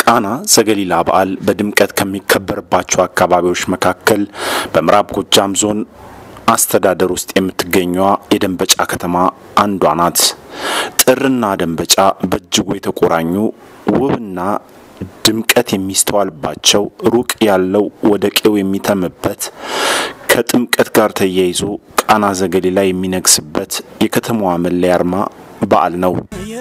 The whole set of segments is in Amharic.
የቃና ዘገሊላ በዓል በድምቀት ከሚከበርባቸው አካባቢዎች መካከል በምዕራብ ጎጃም ዞን አስተዳደር ውስጥ የምትገኘዋ የደንበጫ ከተማ አንዷ ናት። ጥርና ደንበጫ በእጅጉ የተቆራኙ ውብና ድምቀት የሚስተዋልባቸው ሩቅ ያለው ወደ ቄው የሚተምበት ከጥምቀት ጋር ተያይዞ ቃና ዘገሊላ የሚነግስበት የከተማዋ መለያ አርማ በዓል ነው።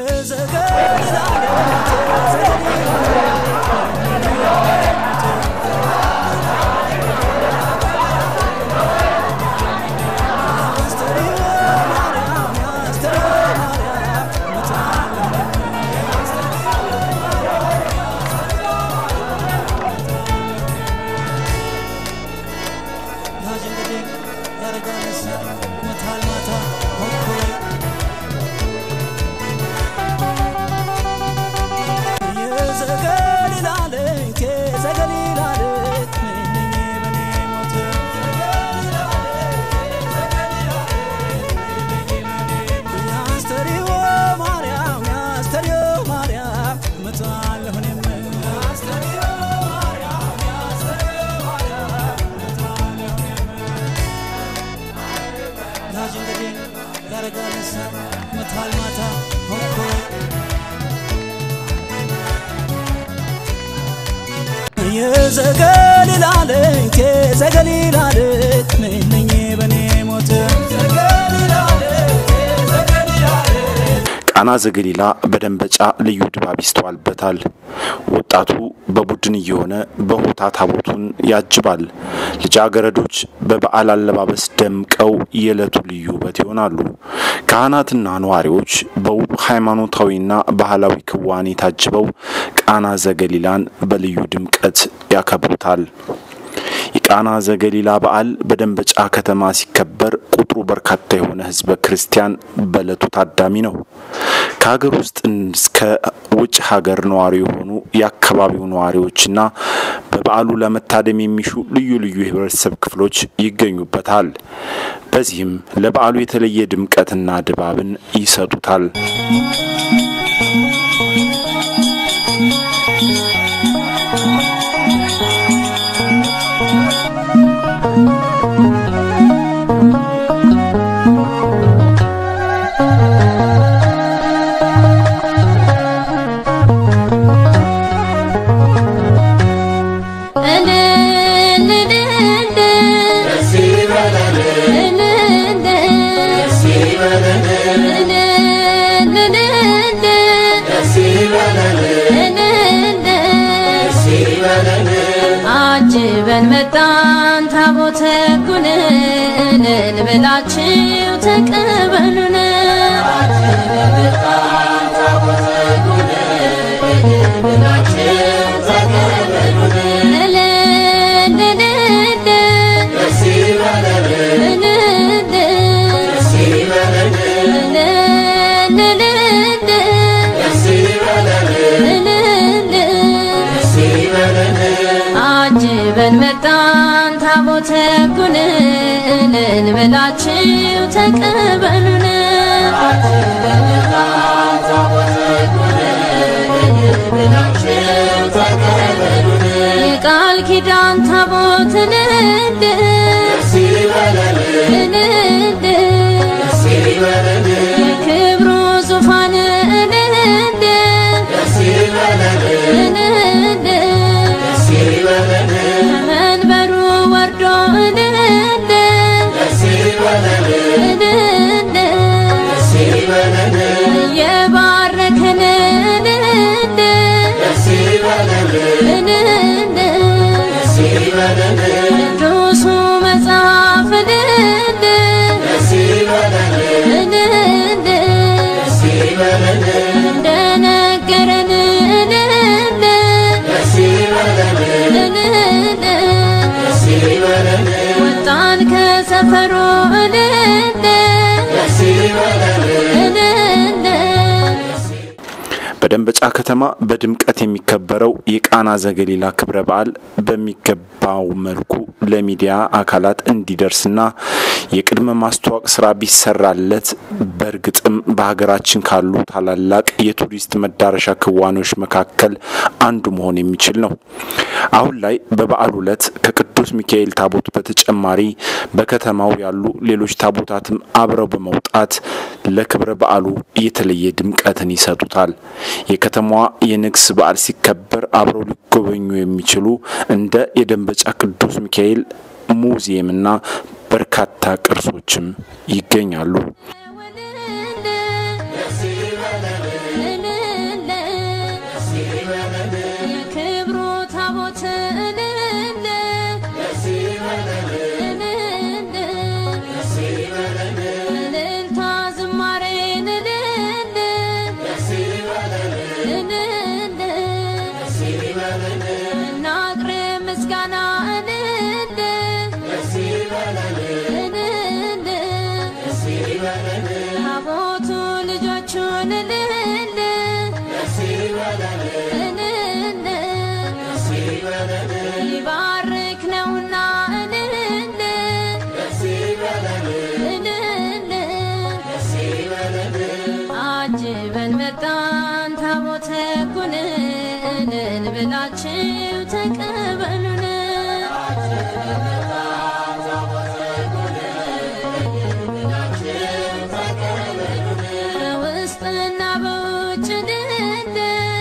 የዘገሊላለት የዘገሊላለት ነኝ በኔ ሞት ቃና ዘገሊላ በደንበጫ ልዩ ድባብ ይስተዋልበታል። ወጣቱ በቡድን እየሆነ በሆታ ታቦቱን ያጅባል። ልጃገረዶች በበዓል አለባበስ ደምቀው የዕለቱ ልዩ ውበት ይሆናሉ። ካህናትና ነዋሪዎች በውብ ሃይማኖታዊና ባህላዊ ክዋኔ ታጅበው ቃና ዘገሊላን በልዩ ድምቀት ያከብሩታል። የቃና ዘገሊላ በዓል በደንበጫ ከተማ ሲከበር ቁጥሩ በርካታ የሆነ ሕዝበ ክርስቲያን በዕለቱ ታዳሚ ነው። ከሀገር ውስጥ እስከ ውጭ ሀገር ነዋሪ የሆኑ የአካባቢው ነዋሪዎችና በበዓሉ ለመታደም የሚሹ ልዩ ልዩ የህብረተሰብ ክፍሎች ይገኙበታል። በዚህም ለበዓሉ የተለየ ድምቀትና ድባብን ይሰጡታል። አጅበን መጣን ታቦተ ጉንን እንብላችሁ ተቀበሉን አጅበን መጣን ታቦተ ጉንን እንብላችሁ ተቀበሉን የቃል ኪዳን ታቦትን እንድ እንድ የክብሩ ዙፋን እንድ እንድ መንበሩ ወርዶ እንደ እንደ የባረከን እንደ እንደ ቅዱሱ መጽሐፍ እንደ እንደ እንደነገረን እንደ ወጣን ከሰፈሩ እንደ በደንበጫ ከተማ በድምቀት የሚከበረው የቃና ዘገሊላ ክብረ በዓል በሚገባው መልኩ ለሚዲያ አካላት እንዲደርስና የቅድመ ማስተዋወቅ ስራ ቢሰራለት በእርግጥም በሀገራችን ካሉ ታላላቅ የቱሪስት መዳረሻ ክዋኔዎች መካከል አንዱ መሆን የሚችል ነው። አሁን ላይ በበዓሉ ዕለት ከቅዱስ ሚካኤል ታቦት በተጨማሪ በከተማው ያሉ ሌሎች ታቦታትም አብረው በመውጣት ለክብረ በዓሉ የተለየ ድምቀትን ይሰጡታል። የከተማዋ የንግስ በዓል ሲከበር አብረው ሊጎበኙ የሚችሉ እንደ የደንበጫ ቅዱስ ሚካኤል ሙዚየምና በርካታ ቅርሶችም ይገኛሉ። የክብሩ ታቦት እልልታ ዝማሬን እናቅርብ ምስጋና ታቦቱ ልጆቹን ሊባርክ ነውና አጅበን መጣን ታቦተ ጉንን ብላችሁ ተቀበሉን በውስጥና በውጭ ድንድ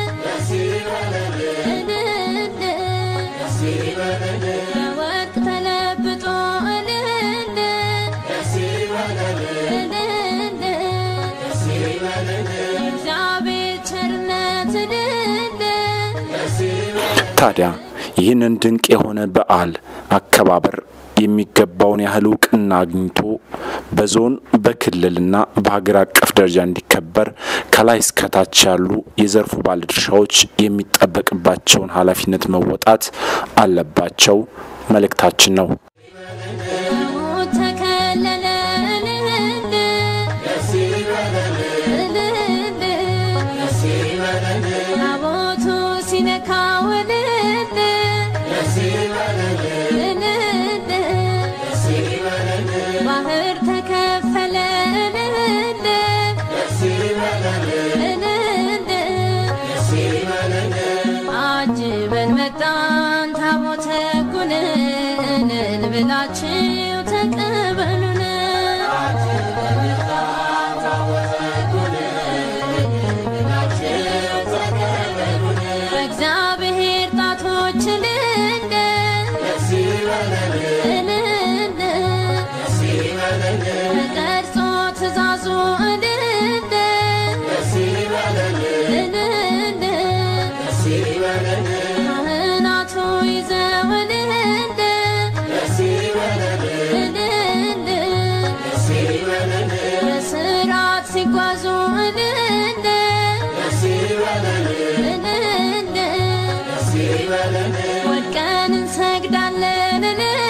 በወርቅ ተለብጦ እልል እግዚአብሔር ቸርነት እልል ታዲያ ይህንን ድንቅ የሆነ በዓል አከባበር የሚገባውን ያህል እውቅና አግኝቶ በዞን በክልልና በሀገር አቀፍ ደረጃ እንዲከበር ከላይ እስከታች ያሉ የዘርፉ ባለድርሻዎች የሚጠበቅባቸውን ኃላፊነት መወጣት አለባቸው መልእክታችን ነው። ሞት ተከለለ ታቦቱ ሲነካው ባህር ተከፈለ አጅበን መጣን ታቦተ ጉንን ብላችሁ ተቀበሉን በእግዚአብሔር ጣቶች ልንደ ተቀርጾ ትእዛዙ እልል ካህናቱ ይዘው እልል በስርዓት ሲጓዙ እልል ወድቀን እንሰግዳለን እልል